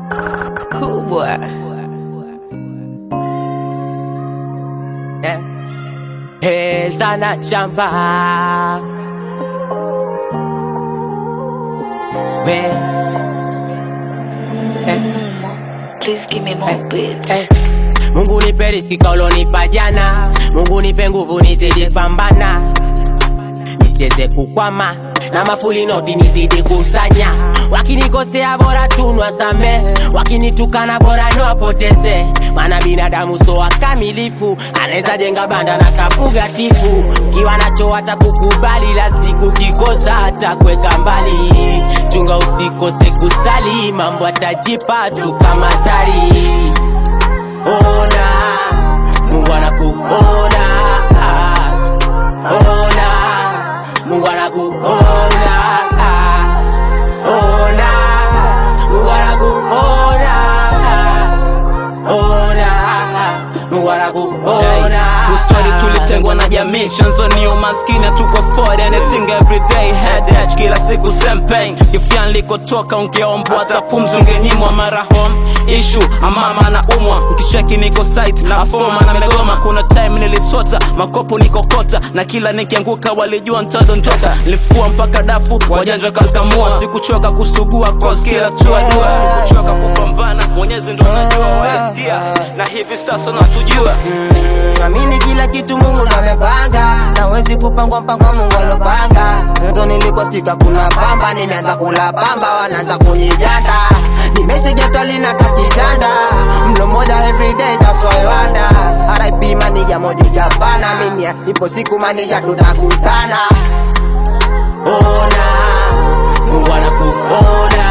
Cool boy. Eh. Hey, sana shamba we eh. Please give me more beats. Eh. Mungu nipe riziki kaulonipa jana, Mungu nipe nguvu nizidi pambana, nisiweze kukwama na mafuli noti nizidi kusanya. Wakinikosea bora tunwa same, wakinitukana bora niwapoteze, maana binadamu so wakamilifu, anaweza jenga banda na kafuga tifu. Kiwa nacho hata kukubali, la siku kikosa hata kweka mbali. Chunga usikose kusali, mambo atajipa tu kama zari ona Mungu anakuona ah, ona Mungu anakuona ah, ona Mungu anakuona ah, ona Mungu anakuona True story tulitengwa na jamii chanzo ni umaskini hatuko afford anything every day headache kila siku same pain kifia nilikotoka ungeombwa hata pumzi ungenyimwa mara home issue amama na umwa mkicheki niko site na foma na megoma kuna time nilisota makopo nikokota na kila nikianguka walijua ntadondoka nilifua mpaka dafu wajanja kankamua sikuchoka kusugua cause kila tua dua kuchoka kupambana mwenyezi ndo anajua waisikia na hivi sasa natujua Amini kila kitu Mungu ndo amepanga, na wezi kupangwa mpangwa Mungu alopanga. Mto nilikostika kuna pamba, nimeanza kula pamba, wanaanza kunijanda. Nimesijatwa lina tatitanda, mlo moja everyday, that's why I wonder. RIP manija modi Japana, mimi ipo siku manija tutakutana. Ona Mungu anakuona